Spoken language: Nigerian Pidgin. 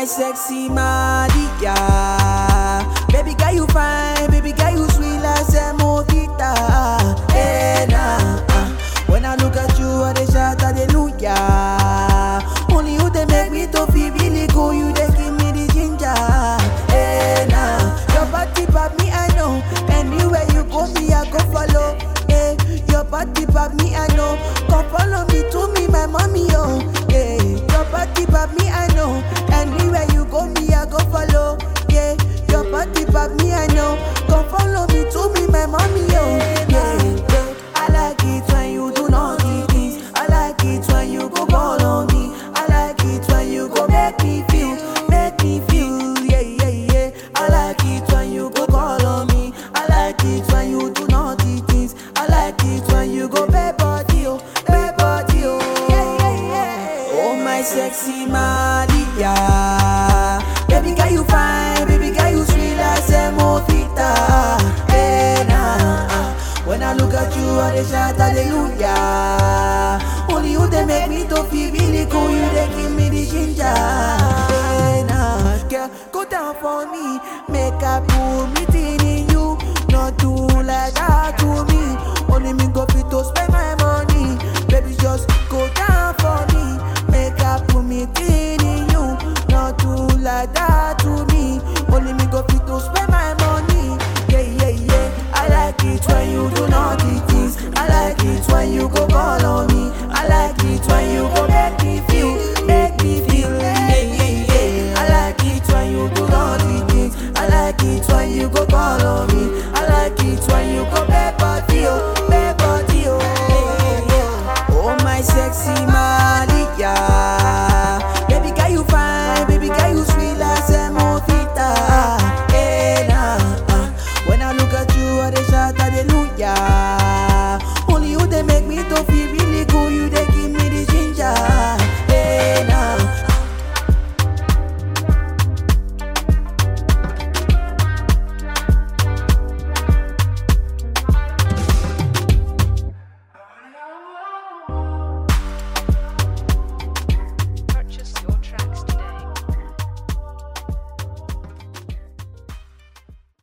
my sexy Maria. Baby girl you fine, baby girl you sweet like semovita. Hey, nah, uh. When I look at you, I dey shout hallelujah. Only you they make me to feel really cool. You they give me the ginger. Hey, nah. Your body pop me, I know. Anywhere you go, me I go follow. Hey, your body pop me, I know. Come follow me to me, my mommy, oh. Yeah, your body pop me, I know. Anywhere you go, me I go follow. Yeah, your body pop me, I know. Come follow me to me, my mommy, oh. Yeah, yeah. I like it when you do naughty things. I like it when you go call on me. I like it when you go make me feel, make me feel, yeah, yeah, yeah. I like it when you go call on me. I like it when you do naughty things. I like it when you go bad body, oh, bad body, oh, yeah, yeah, yeah. Oh my sexy Maria, baby girl you fine, baby girl you sweet like semovita. Hey, nah, uh. When I look at you, I dey shout hallelujah. Only you they make me to feel really cool. You they give me the ginger. Hey, nah, girl, go down for me. Make I put me thing in you. Not do like that to me. Only me go fit to spend my money. Baby, just go down for me. Make I put me thing in you. Not do like that to me. Only me go fit to spend my money. Yeah, yeah, yeah. I like it when you do naughty things. I like it when you go call on me. I like it when you go make me feel, make me feel. Yeah, yeah, yeah. I like it when you do naughty things. I like it when you go call on me. I like it when you go bad body, oh, bad body, oh. Yeah, yeah, yeah. Oh my sexy Maria. Baby girl you fine, baby girl you sweet like semovita. Hey, nah, uh. When I look at you, I dey shout hallelujah.